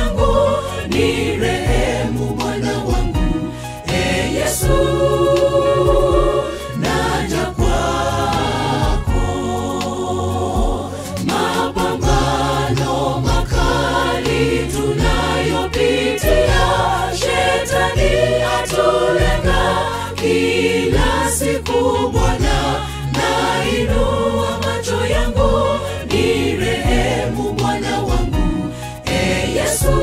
yangu ni rehemu Bwana wangu e Yesu naja kwako mapambano makali tunayopitia shetani atulenga kila siku Bwana nainua macho yangu ni rehemu Bwana wangu e Yesu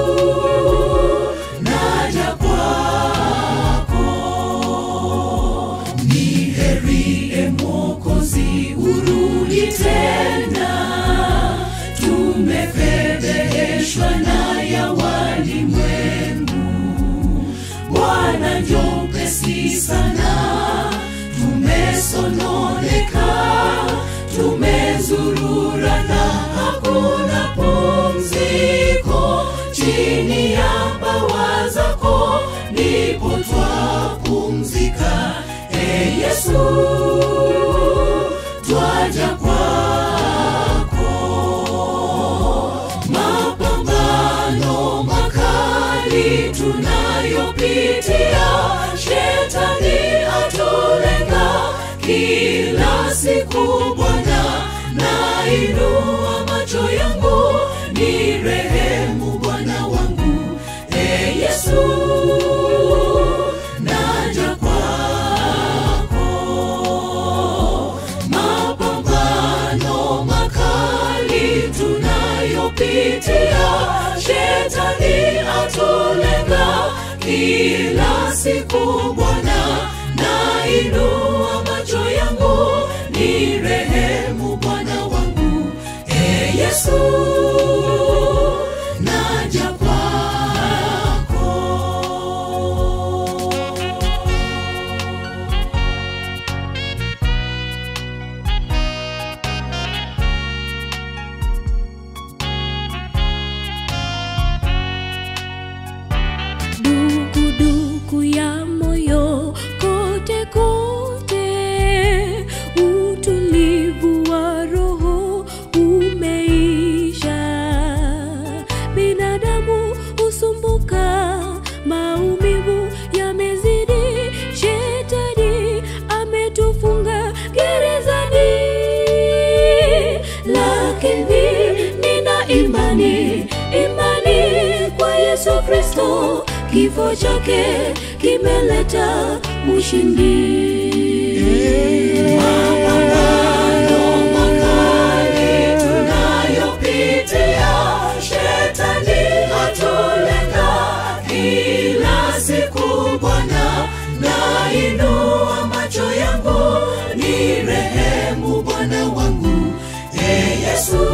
naja kwako ni heri e Mwokozi urudi tena tumefedheheshwa na ya walimwengu Bwana njoo upesi sana tumesononeka tumezurura na hakuna pumziko chini ya mbawa zako ndipo twapumzika e Yesu twaja kwako mapambano makali tunayopitia shetani atulenga kila siku Bwana nainua macho yangu ni rehemu Bwana wangu e Yesu naja kwako mapambano makali tunayopitia shetani atulenga kila siku Bwana nainua macho yangu ni rehemu Bwana wangu e Yesu naja kwako dukuduku ya moyo kote kote, utulivu wa roho umeisha. Binadamu husumbuka, maumivu yamezidi, shetani ametufunga gerezani, lakini nina imani, imani kwa Yesu Kristo, kifo chake kimeleta ushindi. Mapambano makali tunayopitia, shetani atulenga kila siku. Bwana, nainua macho yangu, ni rehemu Bwana wangu, e Yesu